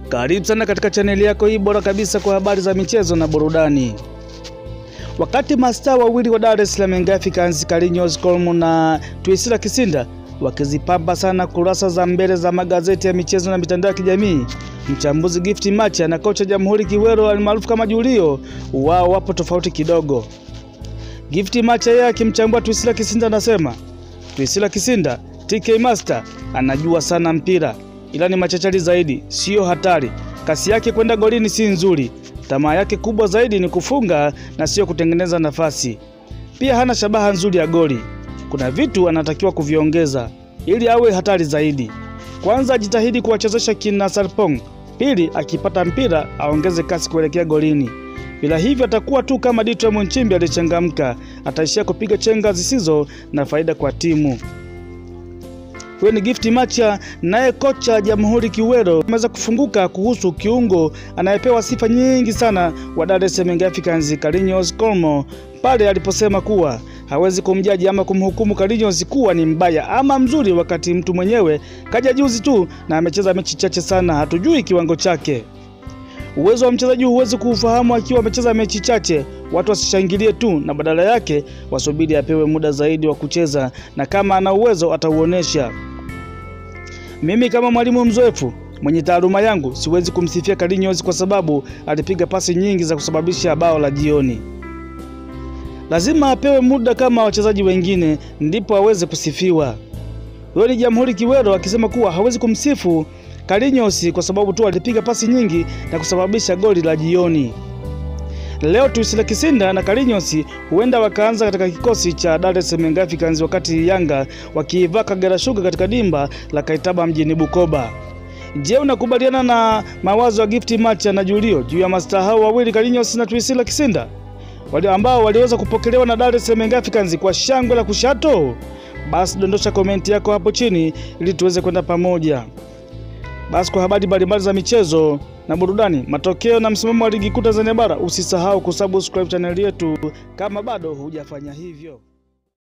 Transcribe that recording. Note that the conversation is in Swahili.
Karibu sana katika chaneli yako hii bora kabisa kwa habari za michezo na burudani. Wakati mastaa wawili wa Dar es Salaam Young Africans Carlinhos Colmo na Twisila Kisinda wakizipamba sana kurasa za mbele za magazeti ya michezo na mitandao ya kijamii, mchambuzi Gift Macha na kocha Jamhuri Kiwero almaarufu kama Julio wao wapo tofauti kidogo. Gift Macha yeye akimchambua Twisila Kisinda anasema Twisila Kisinda TK Master anajua sana mpira ila ni machachari zaidi, siyo hatari. Kasi yake kwenda golini si nzuri. Tamaa yake kubwa zaidi ni kufunga na siyo kutengeneza nafasi. Pia hana shabaha nzuri ya goli. Kuna vitu anatakiwa kuviongeza ili awe hatari zaidi. Kwanza, ajitahidi kuwachezesha kina Sarpong. Pili, akipata mpira aongeze kasi kuelekea golini. Bila hivyo atakuwa tu kama Ditram Nchimbi aliyechangamka, ataishia kupiga chenga zisizo na faida kwa timu. Huyo ni Gift Macha. Naye kocha Jamhuri Kiwero ameweza kufunguka kuhusu kiungo anayepewa sifa nyingi sana wa Dar es Salaam Young Africans Carlinhos Colmo pale aliposema kuwa hawezi kumjaji ama kumhukumu Carlinhos kuwa ni mbaya ama mzuri, wakati mtu mwenyewe kaja juzi tu na amecheza mechi chache sana, hatujui kiwango chake. Uwezo wa mchezaji huwezi kuufahamu akiwa amecheza mechi chache. Watu wasishangilie tu, na badala yake wasubiri apewe muda zaidi wa kucheza, na kama ana uwezo atauonesha. Mimi kama mwalimu mzoefu mwenye taaluma yangu siwezi kumsifia Carlinhos kwa sababu alipiga pasi nyingi za kusababisha bao la jioni. Lazima apewe muda kama wachezaji wengine ndipo aweze kusifiwa. Huyo ni Jamhuri Kiwero akisema kuwa hawezi kumsifu Carlinhos kwa sababu tu alipiga pasi nyingi na kusababisha goli la jioni. Leo Twisila Kisinda na Carlinhos huenda wakaanza katika kikosi cha Dar es Salaam Young Africans wakati Yanga wakiivaa Kagera Sugar katika dimba la Kaitaba mjini Bukoba. Je, unakubaliana na mawazo ya Gift Macha na Julio juu ya mastaa hao wawili Carlinhos na Twisila Kisinda wale ambao waliweza kupokelewa na Dar es Salaam Young Africans kwa shangwe la kushato? Basi dondosha komenti yako hapo chini ili tuweze kwenda pamoja. Basi kwa habari mbalimbali za michezo na burudani, matokeo na msimamo wa ligi kuu Tanzania bara, usisahau kusubscribe chaneli yetu kama bado hujafanya hivyo.